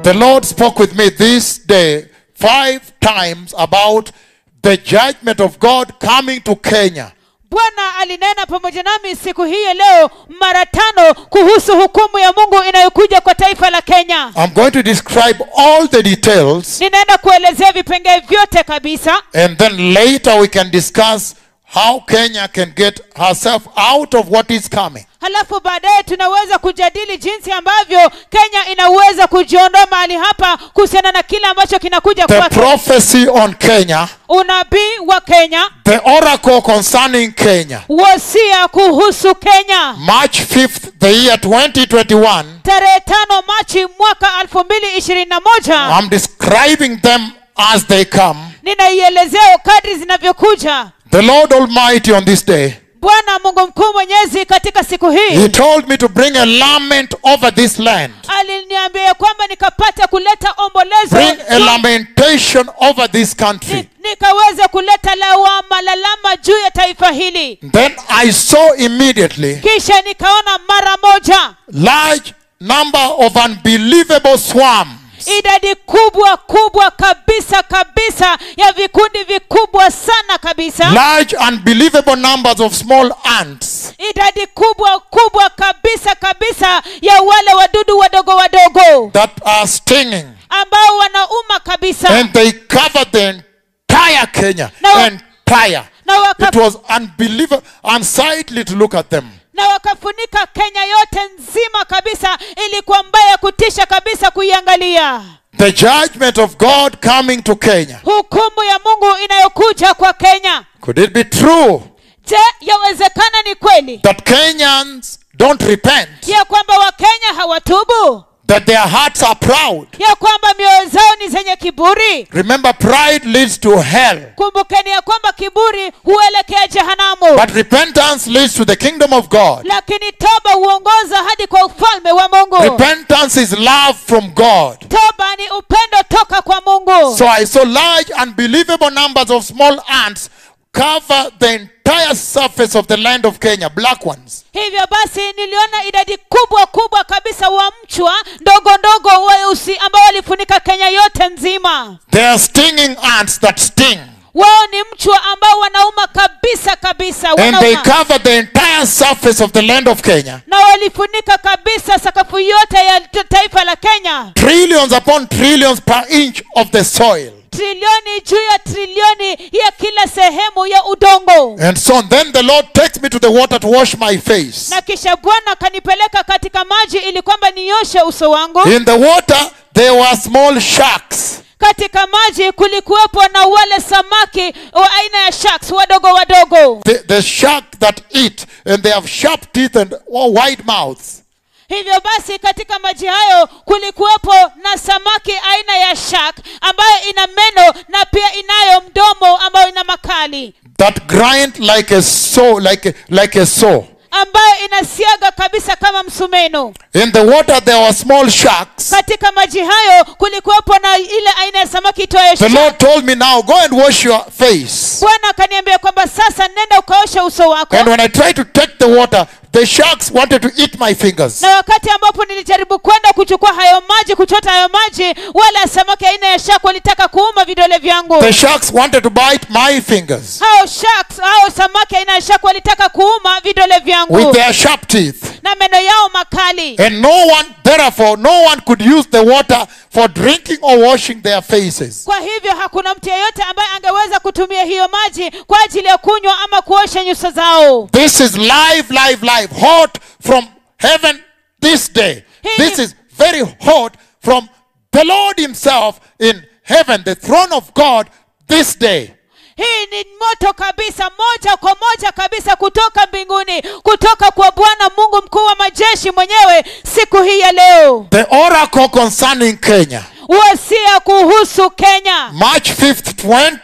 The Lord spoke with me this day five times about the judgment of God coming to Kenya. bwana alinena pamoja nami siku hii ya leo mara tano kuhusu hukumu ya mungu inayokuja kwa taifa la kenya I'm going to describe all the details ninaenda kuelezea vipengee vyote kabisa and then later we can discuss how Kenya can get herself out of what is coming. halafu baadaye tunaweza kujadili jinsi ambavyo kenya inaweza kujiondoa mahali hapa kuhusiana na kile ambacho kinakuja The kwake prophecy on Kenya, unabii wa kenya the oracle concerning Kenya. wasia kuhusu kenya March 5th, the year 2021, tarehe tano machi mwaka elfu mbili ishirini na moja I'm describing them as they come. ninaielezea kadri zinavyokuja The Lord Almighty on this day, bwana mungu mkuu mwenyezi katika siku He hii told me to bring a lament over this land. aliniambia ya kwamba nikapata kuleta ombolezo Bring a lamentation over this country. Ni- nikaweza kuleta lawama lalama juu ya taifa hili Then I saw immediately kisha nikaona mara moja large number of unbelievable swarms idadi kubwa kubwa kabisa kabisa ya vikundi vikubwa sana kabisa large unbelievable numbers of small ants idadi kubwa kubwa kabisa kabisa ya wale wadudu wadogo wadogo that are stinging ambao wanauma kabisa and they covered the entire Kenya No. entire na, waka, it was unbelievable unsightly to look at them na wakafunika kenya yote nzima kabisa ilikuwa mbaya kutisha kabisa kuiangalia the judgment of God coming to Kenya hukumu ya mungu inayokuja kwa kenya could it be true je yawezekana ni kweli that Kenyans don't repent ya kwamba wakenya hawatubu that their hearts are proud ya kwamba mioyo zao ni zenye kiburi remember pride leads to hell kumbukeni ya kwamba kiburi huelekea jehanamu but repentance leads to the kingdom of God lakini toba huongoza hadi kwa ufalme wa mungu repentance is love from God toba ni upendo toka kwa mungu So I saw large, unbelievable numbers of small ants cover the entire surface of the land of Kenya, black ones. hivyo basi niliona idadi kubwa kubwa kabisa wa mchwa ndogo ndogo weusi ambao walifunika kenya yote nzima They are stinging ants that sting. wao ni mchwa ambao wanauma kabisa kabisa And they wanauma. cover the entire surface of the land of Kenya. na walifunika kabisa sakafu yote ya t- taifa la kenya Trillions upon trillions per inch of the soil. trilioni juu ya trilioni ya kila sehemu ya udongo And so then the Lord takes me to the water to wash my face. na kisha bwana akanipeleka katika maji ili kwamba nioshe uso wangu In the water, there were small sharks. katika maji kulikuwepo na wale samaki wa aina ya sharks wadogo wadogo The, the shark that eat, and they have sharp teeth and wide mouths. hivyo basi katika maji hayo kulikuwepo na samaki aina ya shark ambayo ina meno na pia inayo mdomo ambayo ina makali that grind like a saw, like a, like a saw. ambayo inasiaga kabisa kama msumeno In the water there were small sharks. katika maji hayo kulikuwepo na ile aina ya samaki itoayo The shark. Lord told me now, go and wash your face. bwana akaniambia kwamba sasa nenda ukaoshe uso wako And when I tried to take the water, the sharks wanted to eat my fingers. na wakati ambapo nilijaribu kwenda kuchukua hayo maji kuchota hayo maji wala samaki aina ya shark walitaka kuuma vidole vyangu The sharks wanted to bite my fingers hao sharks hao samaki aina ya shark walitaka kuuma vidole with vyangu their sharp teeth. na meno yao makali And no one, therefore, no one could use the water for drinking or washing their faces. kwa hivyo hakuna mtu yeyote ambaye angeweza kutumia hiyo maji kwa ajili ya kunywa ama kuosha nyuso zao This is live, live, live, hot from heaven this day. This is very hot from the Lord Himself in heaven, the throne of God this day. hii ni moto kabisa moja kwa moja kabisa kutoka mbinguni kutoka kwa bwana mungu mkuu wa majeshi mwenyewe siku hii ya leo The oracle concerning Kenya, wasia kuhusu kenya March 5th,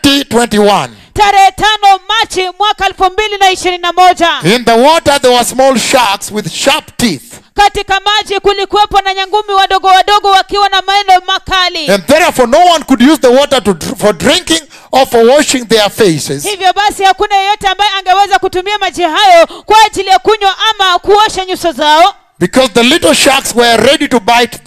2021. tarehe tano machi mwaka elfu mbili na ishirini na moja In the water, there were small sharks with sharp teeth. katika maji kulikuwepo na nyangumi wadogo wadogo wakiwa na meno makali And therefore, no one could use the water to, dr- for drinking or for washing their faces. hivyo basi hakuna yeyote ambaye angeweza kutumia maji hayo kwa ajili ya kunywa ama kuosha nyuso zao Because the little sharks were ready to bite them.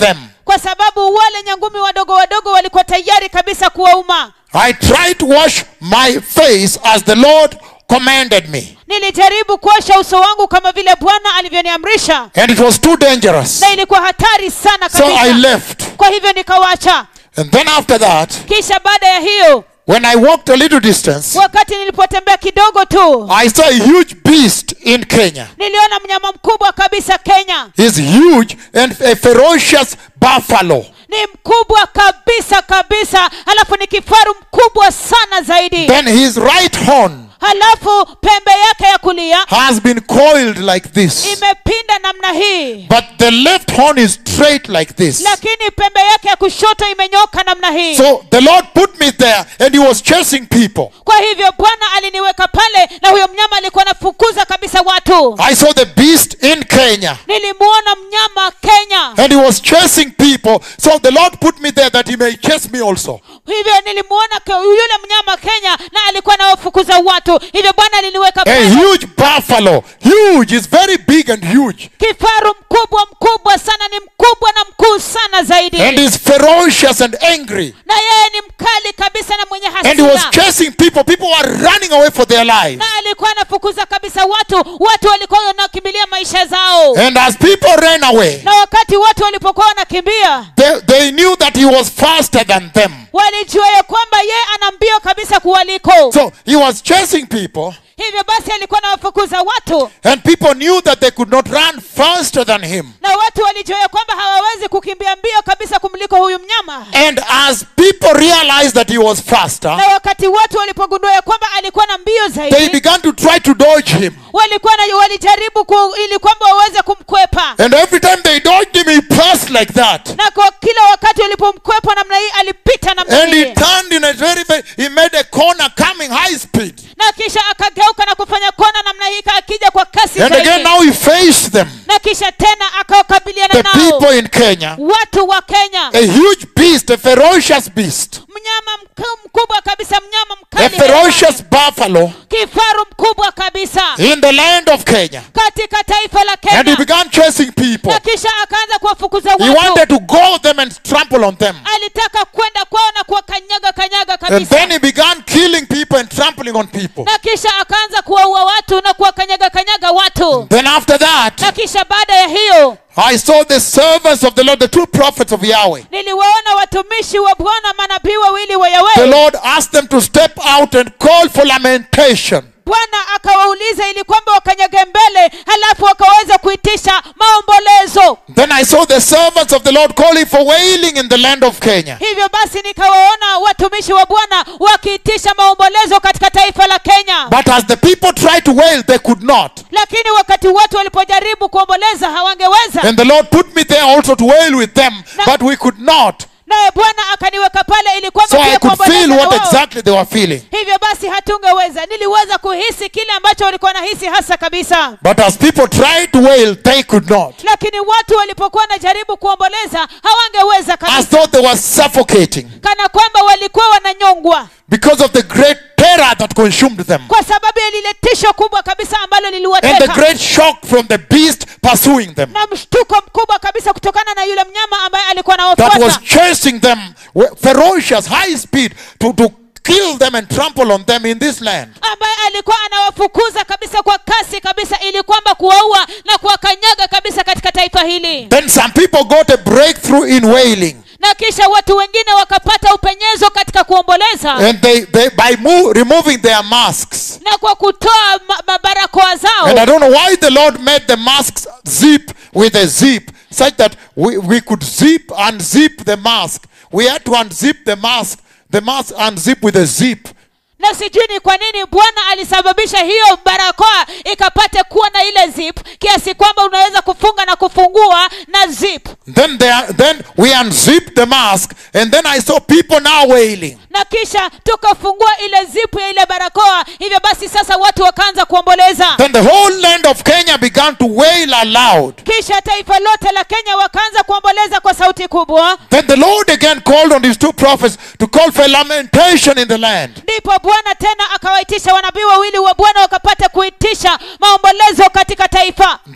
kwa sababu wale nyangumi wadogo wadogo walikuwa tayari kabisa kuwauma I tried to wash my face as the Lord commanded me. nilijaribu kuosha uso wangu kama vile bwana alivyoniamrisha And it was too dangerous. na ilikuwa hatari sana So I kabisa left. kwa hivyo nikawacha And then after that, kisha baada ya hiyo when I walked a little distance, wakati nilipotembea kidogo tu I saw a huge beast in Kenya. niliona mnyama mkubwa kabisa kenya He's huge and a ferocious buffalo. ni mkubwa kabisa kabisa halafu ni kifaru mkubwa sana zaidi Then his right horn halafu pembe yake ya kulia has been coiled like this. imepinda namna hii But the left horn is straight like this. lakini pembe yake ya kushoto imenyoka namna hii So the Lord put me there and he was chasing people. kwa hivyo bwana aliniweka pale na huyo mnyama alikuwa anafukuza kabisa watu I saw the beast in Kenya nilimuona mnyama kenya and he was chasing people. So the Lord put me there that he may chase me also. hivyo nilimuona ke- yule mnyama kenya na alikuwa anawafukuza watu hivyo bwana aliniweka A pale huge buffalo. Huge. It's very big and huge. kifaru mkubwa mkubwa sana ni mkubwa na mkuu sana zaidi And he's ferocious and angry. na yeye ni mkali kabisa na mwenye And he was hasira chasing people. People were running away for their lives. na alikuwa anafukuza kabisa watu watu walikuwa wanakimbilia maisha zao And as people ran away, na wakati watu walipokuwa wanakimbia they, they knew that he was faster than them. walijua ya kwamba yeye ana mbio kabisa kuwaliko So he was chasing people, hivyo basi alikuwa anawafukuza watu and people knew that they could not run faster than him. na watu walijua ya kwamba hawawezi kukimbia mbio kabisa kumliko huyu mnyama And as people realized that he was faster, na wakati watu walipogundua ya kwamba alikuwa na mbio they zaidi began to try to dodge him. walikuwa na, walijaribu ku, ili kwamba waweze kumkwepa And every time they dodged him, he passed like that. na kwa kila wakati walipomkwepa namna hii alipita namna And hii he turned in a very, very, he made a corner coming high speed. na kisha akageuka na kufanya kona namna hii akija kwa kasi And again, zaidi now he faced them, na kisha tena akawakabiliana the nao people in Kenya. watu wa kenya A huge beast, a ferocious beast, mnyama mk- mkubwa kabisa mnyama a mkali ferocious buffalo kifaru mkubwa kabisa in the land of Kenya. katika taifa la And he kenya began chasing people. na kisha akaanza kuwafukuza He watu wanted to go them and trample on them. alitaka kwenda kwao na kuwakanyaga kanyaga And kabisa then he began killing people and trampling on people. na kisha akaanza kuwaua watu na kuwakanyaga kanyaga watu Then after that, na kisha baada ya hiyo I saw the servants of the Lord, the two prophets of Yahweh. niliwaona watumishi wa bwana manabii wawili wa The yawe Lord asked them to step out and call for lamentation. bwana akawauliza ili kwamba wakanyage mbele halafu wakaweza kuitisha maombolezo Then I saw the servants of the Lord calling for wailing in the land of Kenya. hivyo basi nikawaona watumishi wa bwana wakiitisha maombolezo katika taifa la kenya But as the people tried to wail, they could not. lakini wakati watu walipojaribu kuomboleza hawangeweza And the Lord put me there also to wail with them, but we could not. naye bwana akaniweka pale ili kwamba So I pia could kuomboleza feel na what wao. exactly they were feeling. hivyo basi hatungeweza niliweza kuhisi kile ambacho walikuwa nahisi hasa kabisa But as people tried to wail, they could not. lakini watu walipokuwa wanajaribu kuomboleza hawangeweza As kabisa though they were suffocating kana kwamba walikuwa wananyongwa because of the great terror that consumed them. kwa sababu ya lile tisho kubwa kabisa ambalo And the liliwateka great shock from the beast pursuing them. na mshtuko mkubwa kabisa kutokana na yule mnyama ambaye alikuwa That was anawafuata chasing them with ferocious, high speed to, to kill them and trample on them in this land. ambaye alikuwa anawafukuza kabisa kwa kasi kabisa ili kwamba kuwaua na kuwakanyaga kabisa katika taifa hili Then some people got a breakthrough in wailing. na kisha watu wengine wakapata upenyezo katika kuomboleza And they, they by mo- removing their masks. na kwa kutoa ma- mabarakoa And zao I don't know why the Lord made the masks zip with a zip, such that we, we could zip, unzip the mask. We had to unzip the mask, the mask unzip with a zip. na sijui ni kwa nini bwana alisababisha hiyo barakoa ikapate kuwa na ile zip kiasi kwamba unaweza kufunga na kufungua na zip Then they are, then we unzipped the mask, and then I saw people now wailing. na kisha tukafungua ile zipu ya ile barakoa hivyo basi sasa watu wakaanza kuomboleza Then the whole land of Kenya began to wail aloud. kisha taifa lote la kenya wakaanza kuomboleza kwa sauti kubwa Then the Lord again called on his two prophets to call for lamentation in the land. ndipo bwana tena akawaitisha wanabii wawili wa bwana wakapata kuitisha maombolezo katika taifa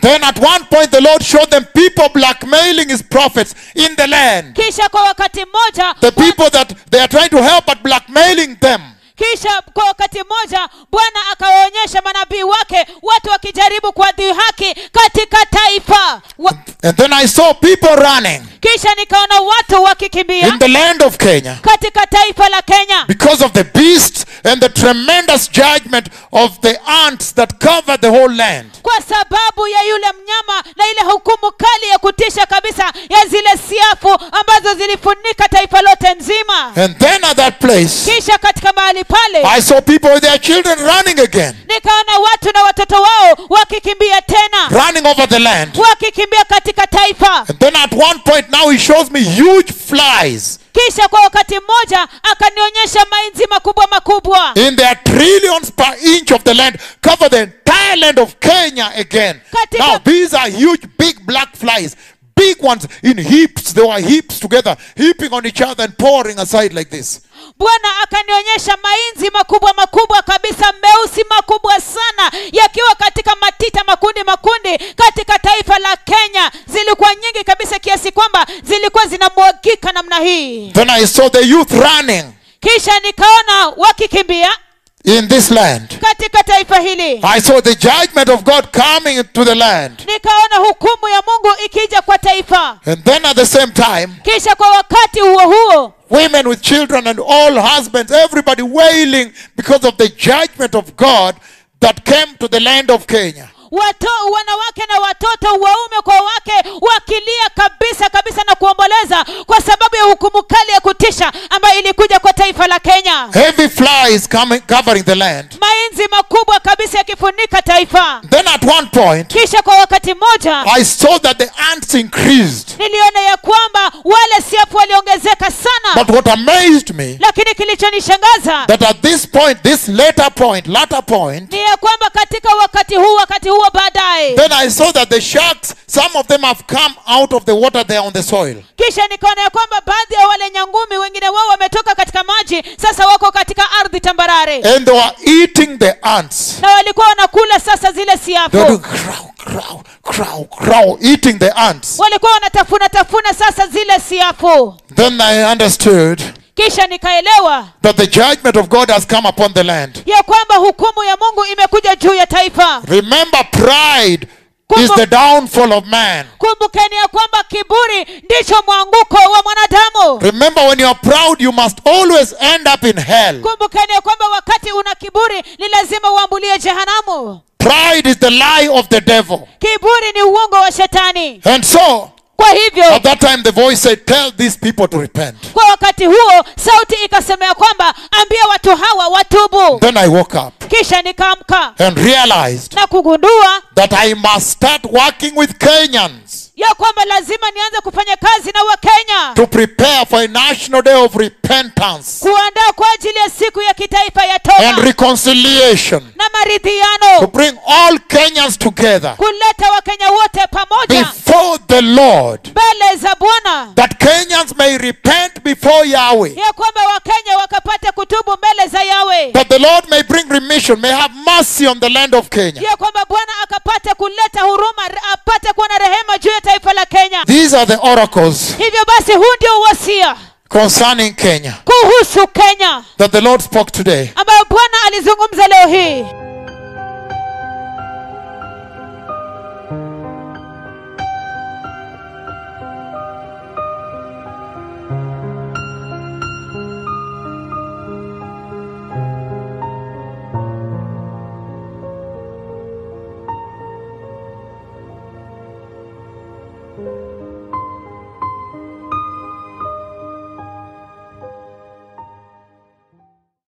Then at one point the Lord showed them people blackmailing his prophets in the land. kisha kwa wakati mmoja The people that they are trying to help but blackmailing them. kisha kwa wakati mmoja bwana akawaonyesha manabii wake watu wakijaribu kuwadhihaki katika taifa Wa, And then I saw people running kisha nikaona watu wakikimbia in the land of Kenya katika taifa la kenya because of the beasts and the tremendous judgment of the ants that cover the whole land. kwa sababu ya yule mnyama na ile hukumu kali ya kutisha kabisa ya zile siafu ambazo zilifunika taifa lote nzima And then at that place, kisha katika mahali pale I saw people with their children running again, nikaona watu na watoto wao wakikimbia tena running over the land. wakikimbia katika taifa And then at one point now he shows me huge flies kisha kwa wakati mmoja akanionyesha mainzi makubwa makubwa in their trillions per inch of the land cover the entire land of Kenya again. Katika- Now these are huge big black flies. Big ones in heaps. They were heaps together, heaping on each other and pouring aside like this. bwana akanionyesha mainzi makubwa makubwa kabisa meusi makubwa sana yakiwa katika matita makundi makundi katika taifa la kenya zilikuwa nyingi kabisa kiasi kwamba zilikuwa zinamwagika namna hii Then I saw the youth running kisha nikaona wakikimbia in this land. katika taifa hili I saw the judgment of God coming to the land. nikaona hukumu ya mungu ikija kwa taifa And then at the same time, kisha kwa wakati huo huo women with children and all husbands, everybody wailing because of the judgment of God that came to the land of Kenya. Wato, wanawake na watoto waume kwa wake wakilia kabisa kabisa na kuomboleza kwa sababu ya hukumu kali ya kutisha ambayo ilikuja kwa taifa la kenya Heavy flies coming, covering the land. mainzi makubwa kabisa yakifunika taifa Then at one point, kisha kwa wakati mmoja I saw that the ants increased. niliona ya kwamba wale siafu waliongezeka sana But what amazed me, lakini kilichonishangaza that at this point, this later point, latter point, ni ya kwamba katika wakati huu wakati huo baadaye then I saw that the sharks, some of them have come out of the water there on the soil. kisha nikaona ya kwamba baadhi ya wale nyangumi wengine wao wametoka katika maji sasa wako katika ardhi tambarare And they were eating the ants. na walikuwa wanakula sasa zile They siafu were doing crow, crow, crow, crow, eating the ants. walikuwa wanatafuna tafuna sasa zile siafu Then I understood kisha nikaelewa that the judgment of God has come upon the land. ya kwamba hukumu ya mungu imekuja juu ya taifa Remember, pride is Kumbu- the downfall of man. kumbukeni ya kwamba kiburi ndicho mwanguko wa mwanadamu Remember, when you are proud, you must always end up in hell. kumbukeni ya kwamba wakati una kiburi ni lazima uambulie jehanamu Pride is the lie of the devil. kiburi ni uongo wa shetani And so, kwa hivyo at that time, the voice said, Tell these people to repent. kwa wakati huo sauti ikasema ya kwamba ambia watu hawa watubu Then I woke up kisha nikaamka and realized na kugundua that I must start working with Kenyans ya kwamba lazima nianze kufanya kazi na wakenya to prepare for a national day of repentance kuandaa kwa ajili ya siku ya kitaifa ya and toba reconciliation. na To maridhiano bring all Kenyans together kuleta wakenya wote pamoja before the Lord. mbele za bwana That Kenyans may repent before Yahweh. ya kwamba wakenya wakapate kutubu mbele za yawe That the Lord may bring remission, may have mercy on the land of Kenya. ya kwamba bwana akapate kuleta huruma re- apate kuwa na rehema juu ya taifa la kenya These are the oracles hivyo basi huu ndio uwasia concerning Kenya kuhusu kenya that the Lord spoke today. ambayo bwana alizungumza leo hii